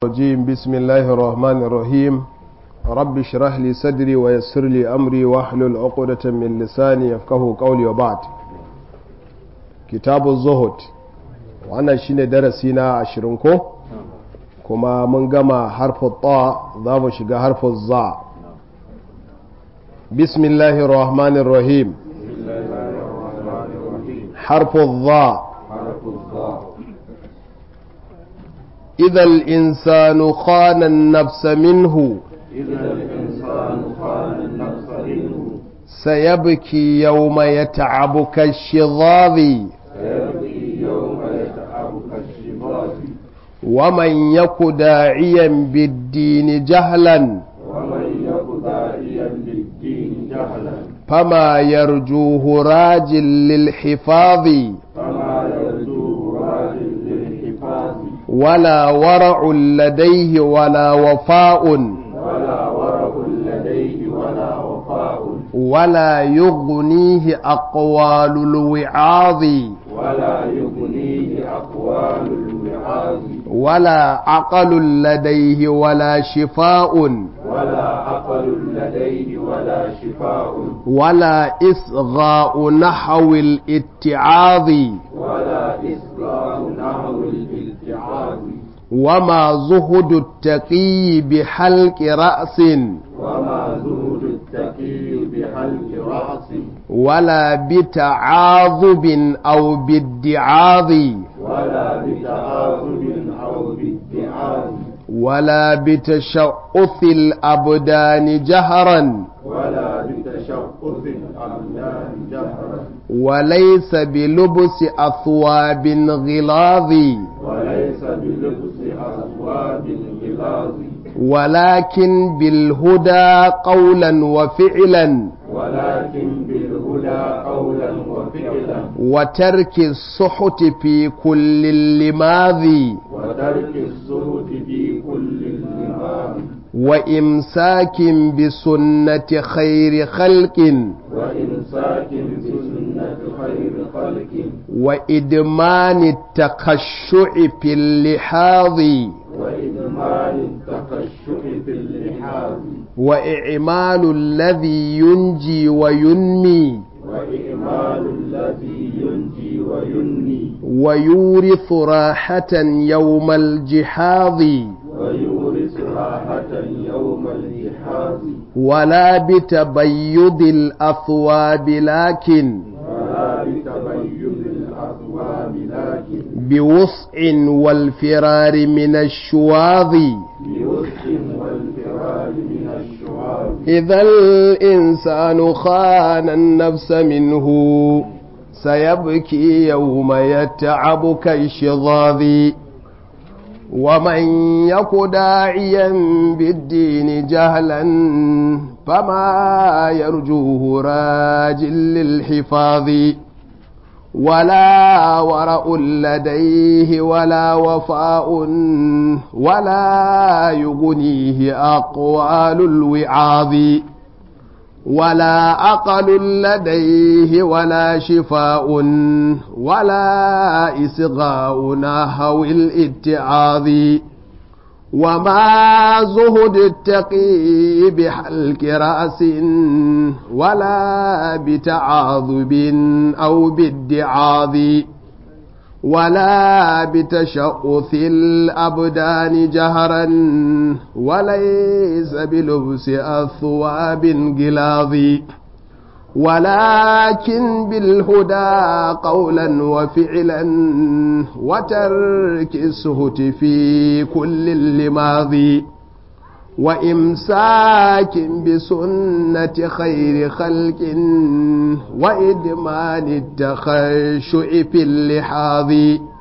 الرجيم بسم الله الرحمن الرحيم رب اشرح لي صدري ويسر لي أمري واحلل عقدة من لساني يفقه قولي وبعد كتاب الزهد وانا شين درسينا عشرينكو كما من جمع حرف الطاء ذا شجا حرف الظاء بسم الله الرحمن الرحيم حرف الظاء إذا الإنسان خان النفس منه إذا الإنسان خان النفس منه سيبكي يوم يتعب كالشظاظ سيبكي يوم يتعب كالشباك ومن يك داعيا بالدين جهلا ومن يك داعيا للدين جهلا فما يرجوه راج للحفاظ فما يرجوه راج للحفاظ ولا ورع لديه ولا وفاء ولا ورع لديه ولا وفاء ولا يغنيه أقوال الوعاظ ولا يغنيه أقوال الوعاظ ولا عقل لديه ولا شفاء ولا عقل لديه ولا شفاء ولا إصغاء نحو الاتعاظ ولا إسقاط نحو الالتعاظ وما زهد التقي بحلق رأس وما زهد التقي بحلق رأس ولا بتعاظب أو بادعاظ ولا بتعاظم أو بادعاء ولا بتشعث الأبدان جهرا ولا بتشقق الأبدان جهرا وليس بلبس أثواب غلاظ وليس بلبس أثواب الغلاظ ولكن بالهدى قولا وفعلا ولكن بالهدى قولا وفعلا وترك السحت في كل اللماذ وترك الزهد في كل الإمام وإمساك بسنة خير خلق وإمساك بسنة خير خلق وإدمان التخشع في اللحاظ وإدمان التخشع في اللحاظ وإعمال الذي ينجي وينمي وإعمال الذي ينجي وينمي ويورث راحة يوم الجحاظ ويورث راحة يوم الجحاظ ولا بتبيض الأثواب لكن ولا بتبين الأثواب لكن بوسع والفرار من الشواظ بوسع والفرار من الشعاب إذا الإنسان خان النفس منه سيبكي يوم يتعب كالشظاظ ومن يك داعيا بالدين جهلا فما يرجوه راج للحفاظ ولا ورع لديه ولا وفاء ولا يغنيه أقوال الوعاظ ولا عقل لديه ولا شفاء ولا إصغاء نحو الاتعاظ وما زهد التقي بحلق رأس ولا بتعاظب أو بادعاظ ولا بتشؤث الأبدان جهرا وليس بلبس أثواب غلاظ ولكن بالهدى قولا وفعلا وترك السهت في كل اللماض وإمساك بسنة خير خلق وإدمان التخشع في اللحاظ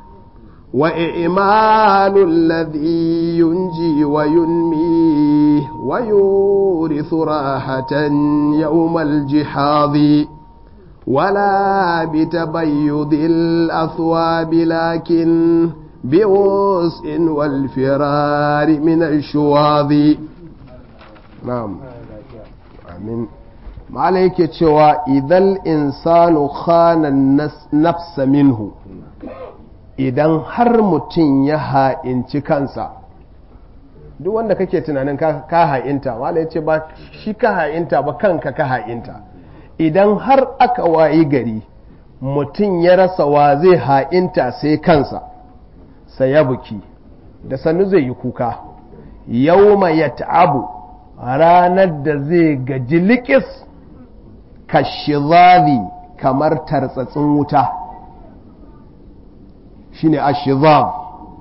وإعمال الذي ينجي وينمي ويورث راحة يوم الجحاظ ولا بتبيض الأثواب لكن بوسع والفرار من الشواظ نعم آمين malai yake cewa idan insanu khana nafsa minhu idan har mutum ya ha'inci kansa duk wanda kake tunanin ka ha'inta wala ya ce ba shi ka ha'inta ba kanka ka ha'inta idan har aka wayi gari mutum ya rasa wa zai ha'inta sai kansa sai ya buki da sannu zai yi kuka yau ya ta'abu ranar da zai gaji likis kashizazi kamar tartsatsin wuta shine ashizab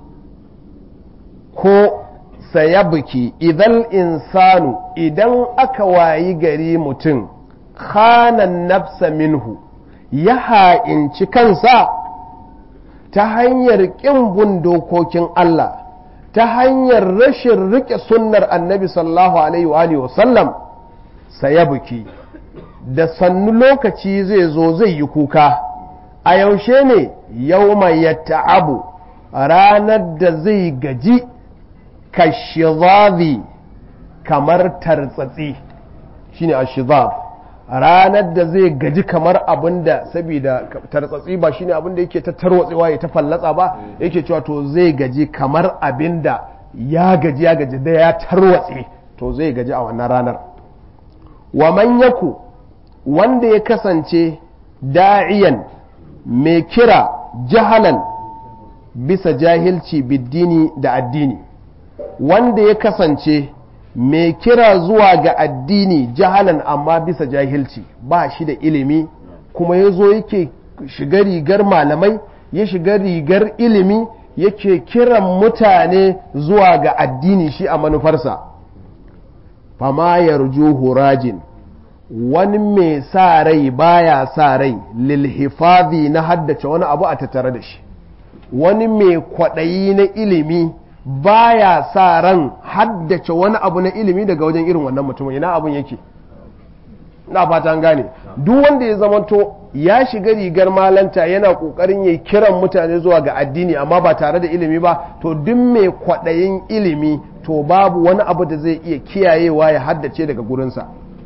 ko sayabuki idan insanu idan aka wayi gari mutum khanan nafsa minhu ya ha'inci kansa ta hanyar ƙin bin dokokin Allah ta hanyar rashin riƙe sunnar annabi sallallahu alaihi wa sallam sayabuki da sannu lokaci zai zo zai yi kuka a yaushe ne yau mai abu ranar da zai gaji kashizazi kamar tartsatsi shine ashizab ranar da zai gaji kamar abin da saboda tartsatsi ba shine abin da yake ta tarwatsewa ya ta fallatsa ba yake cewa to zai gaji kamar abin da ya gaji ya gaji da ya tarwatse to zai gaji a wannan ranar wa man yaku wanda ya kasance da'iyan mai kira jahalan bisa jahilci biddini da addini wanda ya kasance mai kira zuwa ga addini jahalan amma bisa jahilci ba shi da ilimi kuma ya zo yake shiga rigar malamai ya shiga rigar ilimi yake kiran mutane zuwa ga addini shi a manufarsa fama yarju hurajin wani mai sa rai baya sa rai lilhifazi na haddace wani abu a tattare da shi wani mai kwaɗayi na ilimi baya sa ran haddace wani abu na ilimi daga wajen irin wannan mutumin ina abun yake na fata gane duk wanda ya zamanto ya shiga rigar malanta yana kokarin ya kiran mutane zuwa ga addini amma ba tare da ilimi ba to duk mai kwaɗayin ilimi to babu wani abu da zai iya kiyayewa ya haddace daga gurinsa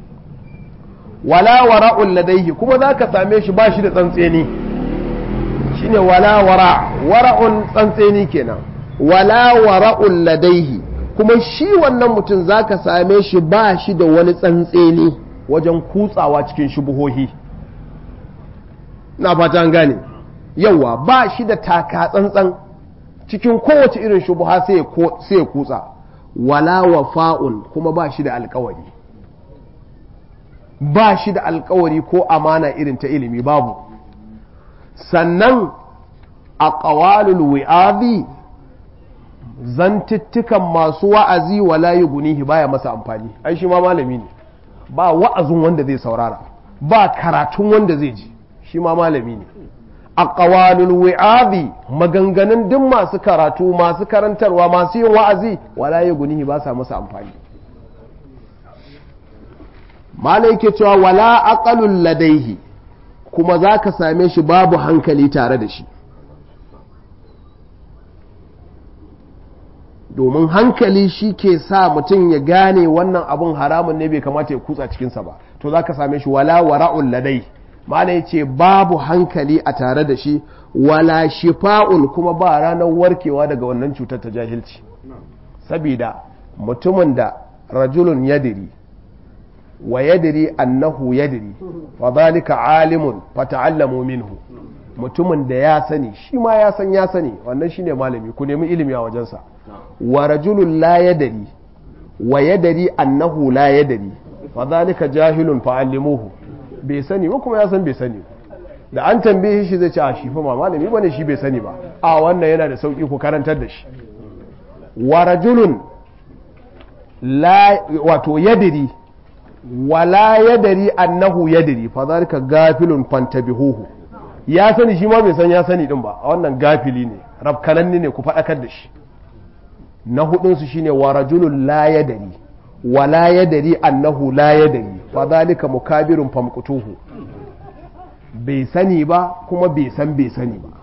wala wara'un ladaihi kuma za ka same shi ba shi da tsantseni shine wala wara wara'un tsantseni kenan wala wara'un ladaihi kuma shi wannan mutum za ka same shi ba shi da wani tsantseni wajen kutsawa cikin shubuhohi na fata an gane yawa ba shi da taka tsantsan cikin kowace irin shubuha sai ya kutsa wala wafa'un kuma ba shi da alkawari ba shi da alkawari ko amana irin ta ilimi babu sannan a ƙawalul wi'azi zantuttukan masu wa'azi wala yi gunihi baya masa amfani ai shi ma malami ne ba wa'azin wanda zai saurara ba karatun wanda zai ji shi ma malami ne a ƙawalul wi'azi maganganun duk masu karatu masu karantarwa masu yin wa'azi wala yi gunihi ba sa masa amfani malai yake cewa wala aqalul ladaihi kuma za ka same shi babu hankali tare da shi domin hankali shi ke sa mutum ya gane wannan abun haramun ne bai kamata ya kutsa cikinsa ba to za ka same shi wala wara'un ladai malai ce babu hankali a tare da shi wala shifa'un kuma ba ranar warkewa daga wannan cutar ta jahilci sabida mutumin da rajulun yadiri wa yadiri annahu yadiri fa zalika alimun fa ta'allamu minhu mutumin da ya sani shi ma ya san ya sani wannan shine malami ku nemi ilimi a wajensa wa rajulun la yadari wa yadari annahu la yadari fa zalika jahilun fa allimuhu bai sani ba kuma ya san bai sani da an tambaye shi zai ce a shi fa ma malami bane shi bai sani ba a wannan yana da sauki ku karantar da shi wa rajulun la wato yadiri wala yadari annahu yadari fa zalika gafilun fantabihuhu ya sani shi ma bai san ya sani din ba a wannan gafili ne rafkananne ne ku faɗakar da shi na hudun su shine wa rajulun la yadari wala yadari annahu la yadari fa zalika mukabirun famqutuhu bai sani ba kuma bai san bai sani ba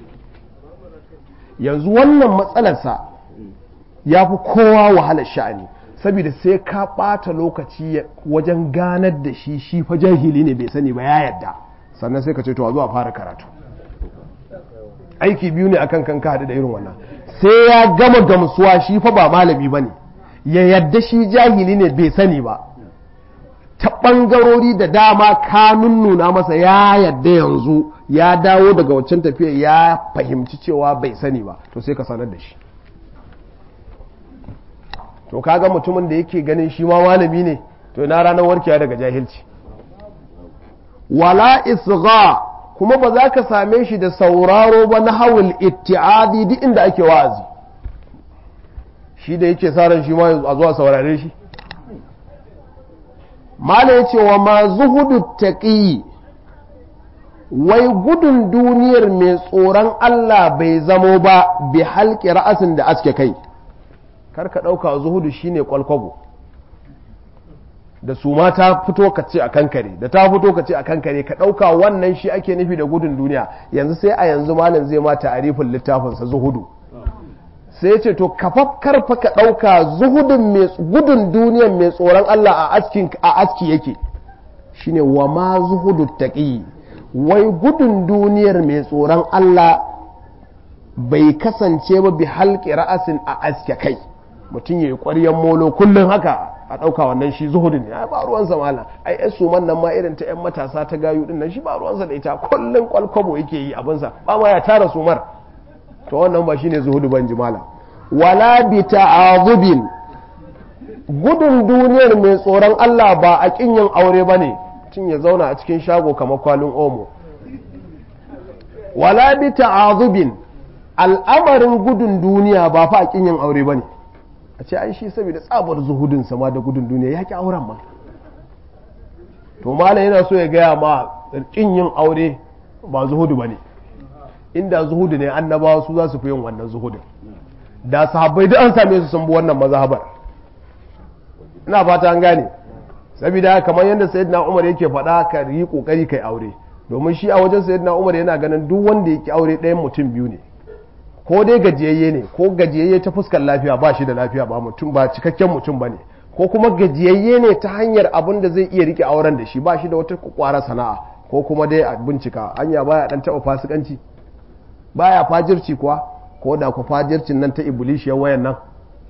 yanzu wannan matsalarsa ya fi kowa wahalar sha'ani saboda sai ka ɓata lokaci wajen ganar da shi shi fa jahili ne bai sani ba ya yadda sannan sai ka ce to a zuwa fara karatu aiki biyu ne akan kan ka haɗu da irin wannan sai ya gama gamsuwa shi fa ba malami ba ne ya yadda shi jahili ne bai sani ba ta ɓangarori da dama ka nunnuna masa ya yadda yanzu ya dawo daga waccan tafiya ya fahimci cewa bai sani ba to sai ka sanar da shi to kaga mutumin da yake ganin shi ma malami ne to na ranar warkewa daga jahilci wala isgha kuma ba za ka same shi da sauraro ba na hawul itti'adi duk inda ake wa'azi shi da yake sa ran shi ma a zuwa saurare shi mala ya ce wa ma zuhudu taqi wai gudun duniyar mai tsoron Allah bai zamo ba bi halki ra'asin da aske kai karka ɗauka zuhudu shine kwalkwabo da su ma ta fito ka ce a kankare da ta fito ka ce a kankare ka ɗauka wannan shi ake nufi da gudun duniya yanzu sai a yanzu malam zai ma ta'arifin littafinsa zuhudu sai ce to kafaf karfa ka ɗauka zuhudun mai gudun duniyar mai tsoron Allah a askin a aski yake shine wa ma zuhudu taqi wai gudun duniyar mai tsoron Allah bai kasance ba bi halƙi ra'asin a aske kai mutum ya yi ƙwaryen molo kullum haka a ɗauka wannan shi zuhudin ya ba ruwansa mala ai yan suman nan ma irin ta yan matasa ta gayu din nan shi ba ruwansa da ita kullum kwalkwabo yake yi abinsa ba ma ya tara sumar to wannan ba shine zuhudu ban jimala wala bi ta'azubin gudun duniyar mai tsoron Allah ba a kin yin aure bane tun ya zauna a cikin shago kamar kwalin omo wala bi ta'azubin al'amarin gudun duniya ba fa a kin yin aure bane a ce ai shi saboda tsabar zuhudin sama da gudun duniya ya ki auren ma to malam yana so ya gaya ma kin yin aure ba zuhudu bane inda zuhudu ne annabawa su za su fi yin wannan zuhudin da sahabbai duk an same su sun bi wannan mazhabar ina fata an gane saboda kamar yadda sayyidina Umar yake faɗa ka yi kokari kai aure domin shi a wajen sayyidina Umar yana ganin duk wanda yake aure ɗayan mutum biyu ne ko dai gajiyayye ne ko gajiyayye ta fuskar lafiya ba shi da lafiya ba mutum ba cikakken mutum ba ne ko kuma gajiyayye ne ta hanyar abin da zai iya rike auren da shi ba shi da wata kwara sana'a ko kuma dai a bincika anya baya dan taɓa fasikanci baya fajirci kuwa ko da ku fajircin nan ta ibulishiyar wayan nan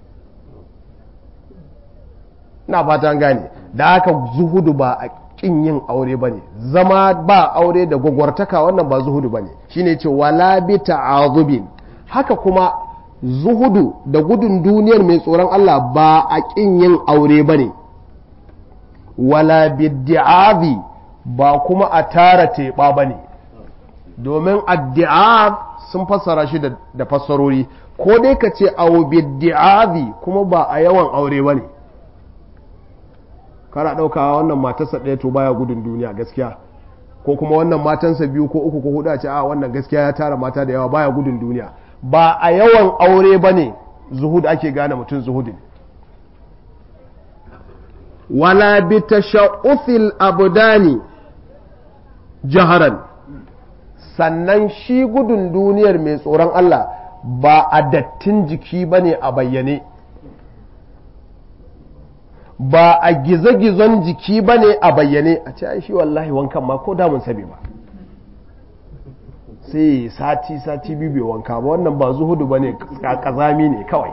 na fatan gane da haka zuhudu ba a kin yin aure ba ne zama ba aure da gwagwartaka wannan ba zuhudu ba ne shine ce wala bi ta'azubin haka kuma zuhudu da gudun duniyar mai tsoron Allah ba a kin yin aure ba ne wala biddi'azi ba kuma a tara teɓa ba ne domin addi'ab sun fassara shi da fassarori ko dai ka ce awo biddi'azi kuma ba a yawan aure ba ne kana ɗaukawa wannan matarsa ɗaya to baya gudun duniya gaskiya ko kuma wannan matansa biyu ko uku ko hudu a ce a wannan gaskiya ya tara mata da yawa baya gudun duniya ba a yawan aure ba ne zuhud ake gane mutum zuhudin wala bi tasha'ufil abdani jaharan sannan shi gudun duniyar mai tsoron Allah ba a dattin jiki ba ne a bayyane ba a gizo-gizon jiki ba ne a bayyane a ce ai shi wallahi wankan ma ko damun sabi ba sai sati sati biyu bai wanka ba wannan ba zuhudu ba ne kazami ne kawai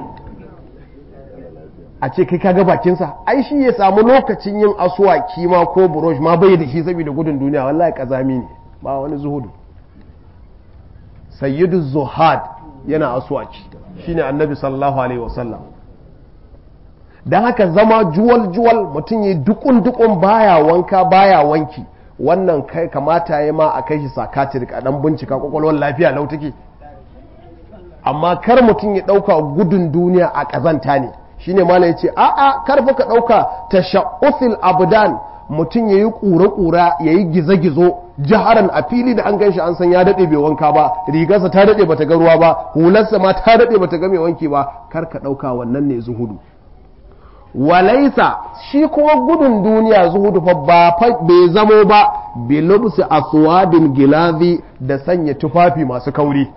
a ce kai kaga bakinsa ai shi ya samu lokacin yin asuwaki ma ko burosh ma bai da shi saboda gudun duniya wallahi kazami ne ba wani zuhudu sayyidu zuhad yana asuwaki shine annabi sallallahu alaihi wasallam don haka zama juwal-juwal mutum ya dukun-dukun baya wanka baya wanki wannan kai kamata ya ma a kai shi sakatir a dan bincika kwakwalwar lafiya lau take amma kar mutum ya dauka gudun duniya a kazanta ne shine mala yace a a kar fa ka dauka tashaqqufil abdan mutum yayi kura-kura yayi gizo-gizo jaharan a fili da an ganshi an san ya dade bai wanka ba rigarsa ta dade bata ga ruwa ba hularsa ma ta dade bata ga mai wanki ba kar ka dauka wannan ne zuhudu walaisa shi kuma gudun duniya zuhudu fa ba bai zamo ba bilubsi aswadin gilazi da sanya tufafi masu kauri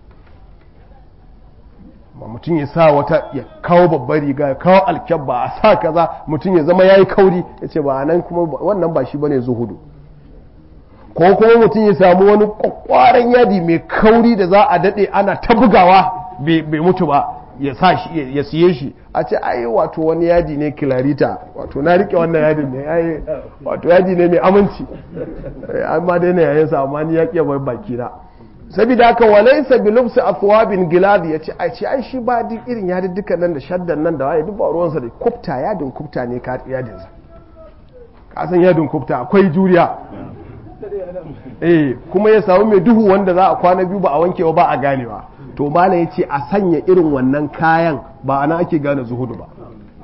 mutum ya sa wata ya kawo babbar riga ya kawo alkyabba a sa kaza mutum ya zama yayi kauri ya ce ba nan kuma wannan ba shi bane zuhudu ko kuma mutum ya samu wani kwakwaran yadi mai kauri da za a dade ana ta bugawa bai mutu ba ya sa shi ya siye shi a ce ai wato wani yadi ne kilarita wato na rike wannan yadin ne ai wato yadi ne mai aminci amma dai na yayin sa amma ni ya kiya bai baki na saboda haka walaysa bi lubsi athwabin giladi yace ai ce ai shi ba duk irin yadin dukan nan da shaddan nan da waye duk ba ruwansa da kufta yadin kufta ne ka yadin sa ka san yadin kufta akwai juriya eh kuma ya samu mai duhu wanda za a kwana biyu ba a wanke ba a ganewa to mala ya ce a sanya irin wannan kayan ba ana ake gane zuhudu ba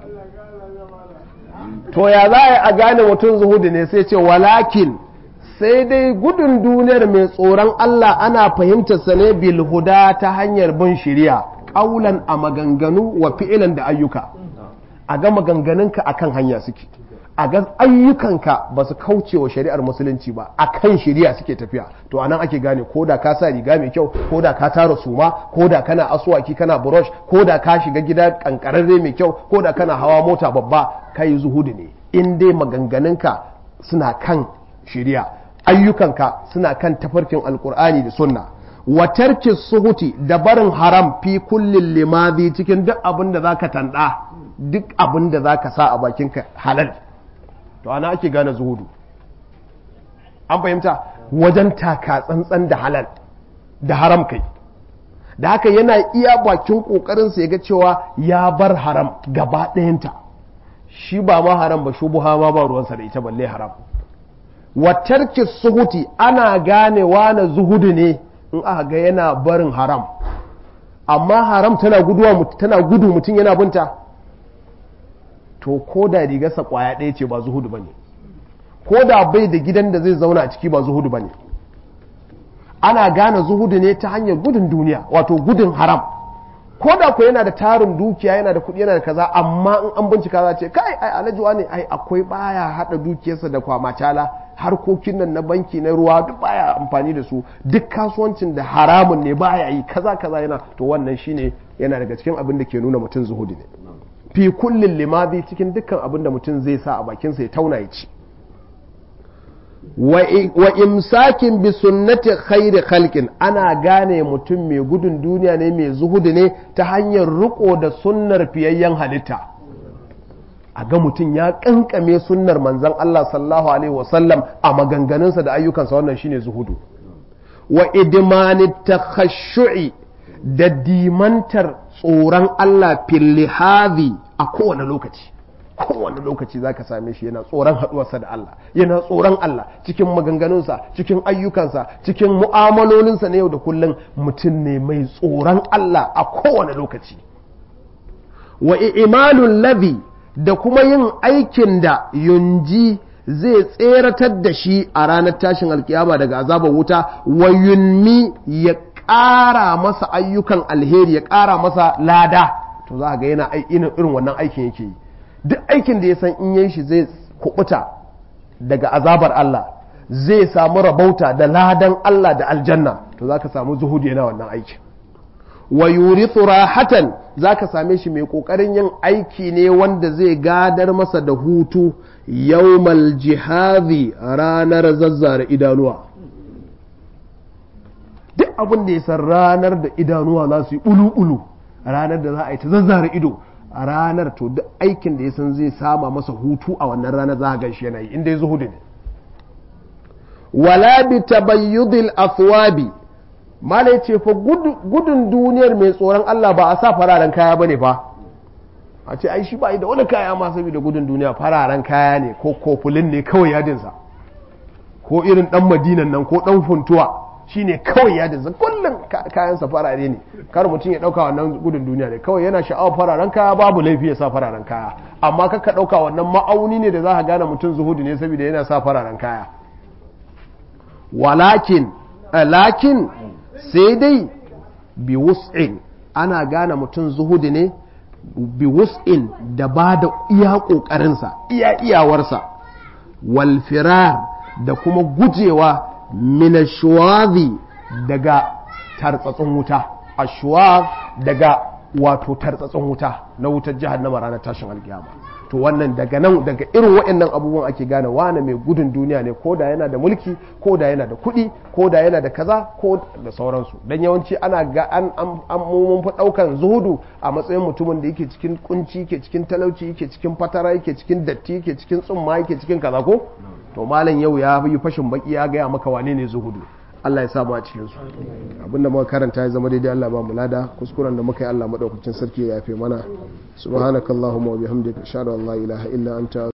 to ya za a gane mutum zuhudu ne sai ce walakin sai dai gudun duniyar mai tsoron Allah ana fahimtar sa ne bil huda ta hanyar bin shiriya ƙaulan a maganganu wa fi'ilan da ayyuka a ga maganganunka akan hanya suke a ga ayyukanka ba su kauce wa shari'ar musulunci ba a kan shari'a suke tafiya to anan ake gane ko da ka sa riga mai kyau ko da ka tara suma ko da kana asuwaki kana brush ko da ka shiga gida kankararre mai kyau ko da kana hawa mota babba kai zuhudu ne in dai maganganunka suna kan shari'a ayyukanka suna kan tafarkin alkur'ani da sunna wa tarki suhuti da barin haram fi kullin limadi cikin duk abin da zaka tanda duk abin da zaka sa a bakinka halal to ana ake gane zuhudu an fahimta wajen taka tsantsan da halal da haram kai da haka yana iya bakin kokarinsa ya ga cewa ya bar haram gaba ɗayanta shi ba ma haram ba shubuha ma ba ruwansa da ita balle haram watarki suhuti ana ganewa na zuhudu ne in aka ga yana barin haram amma haram tana guduwa tana gudu mutum yana binta to ko da rigarsa kwaya ɗaya ce ba zuhudu ba ne ko da bai da gidan da zai zauna a ciki ba zuhudu ba ne ana gane zuhudu ne ta hanyar gudun duniya wato gudun haram ko da ko yana da tarin dukiya yana da kuɗi yana da kaza amma in an bincika za ce kai ai alhaji ne ai akwai baya hada dukiyarsa da kwamacala harkokin nan na banki na ruwa duk baya amfani da su duk kasuwancin da haramun ne baya yi kaza kaza yana to wannan shine yana daga cikin abin da ke nuna mutum zuhudu ne fi kullin limadi cikin dukkan abin da mutum zai sa a bakinsa ya tauna ya ci wa imsakin bi sunnati khairi khalqin ana gane mutum mai gudun duniya ne mai zuhudu ne ta hanyar riko da sunnar fiyayyen halitta a ga mutum ya kankame sunnar manzon Allah sallallahu alaihi wasallam a maganganunsa da ayyukansa wannan shine zuhudu wa idmani takhashshu'i da dimantar tsoron Allah fil a kowane lokaci kowane lokaci za ka same shi yana tsoron haɗuwarsa da Allah yana tsoron Allah cikin maganganunsa cikin ayyukansa cikin mu'amalolinsa na yau da kullum mutum ne mai tsoron Allah a kowane lokaci wa imalul ladhi da kuma yin aikin da yunji zai tseratar da shi a ranar tashin alkiyama daga azabar wuta wa yunmi ya ƙara masa ayyukan alheri ya ƙara masa lada to za ga yana irin wannan aikin yake yi duk aikin da ya san in yi shi zai kubuta daga azabar Allah zai samu rabauta da ladan Allah da aljanna to za ka samu zuhudu yana wannan aikin wa yurithu rahatan za ka same shi mai kokarin yin aiki ne wanda zai gadar masa da hutu yawmal jihadi ranar zazzara idanuwa duk abin da ya san ranar da idanuwa za su yi ulu-ulu ranar da za a yi ta zazzara ido a ranar to duk aikin da ya san zai sama masa hutu a wannan ranar za a gan shi yana yi inda ya zuhudu ne wala bi tabayyudil athwabi mala yace fa gudun duniyar mai tsoron Allah ba a sa fararen kaya bane fa a ce ai shi ba da wani kaya ma saboda gudun duniya fararen kaya ne ko kofulin ne kawai yadinsa ko irin dan madinan nan ko dan funtuwa shine kawai yadinsa kullum kayansa farare ne kar mutum ya dauka wannan gudun duniya ne kawai yana sha'awar fararen kaya babu laifi ya sa fararen kaya amma kaka dauka wannan ma'auni ne da za ka gane mutum zuhudu ne saboda yana sa fararen kaya walakin lakin sai dai bi wus'in ana gane mutum zuhudu ne bi wus'in da ba da iya ƙoƙarinsa iya iyawarsa wal firar da kuma gujewa minashwazi daga tartsatsin wuta ashwaz daga wato tartsatsin wuta na wutar jahannama ranar tashin alkiyama to wannan daga nan daga irin waɗannan abubuwan ake gane wane mai gudun duniya ne ko da yana da mulki ko da yana da kuɗi ko da yana da kaza ko da sauransu dan yawanci ana ga an an mun fi ɗaukan zuhudu a matsayin mutumin da yake cikin kunci yake cikin talauci yake cikin fatara yake cikin datti yake cikin tsumma yake cikin kaza ko to malam yau ya yi fashin baki ya gaya maka wane ne zuhudu Allah ya samu a cikin su abinda muka karanta ya zama daidai Allah ba mu lada kuskuren da muka yi Allah madaukakin sarki ya yafe mana subhanakallahumma wa bihamdika ashhadu an la ilaha illa anta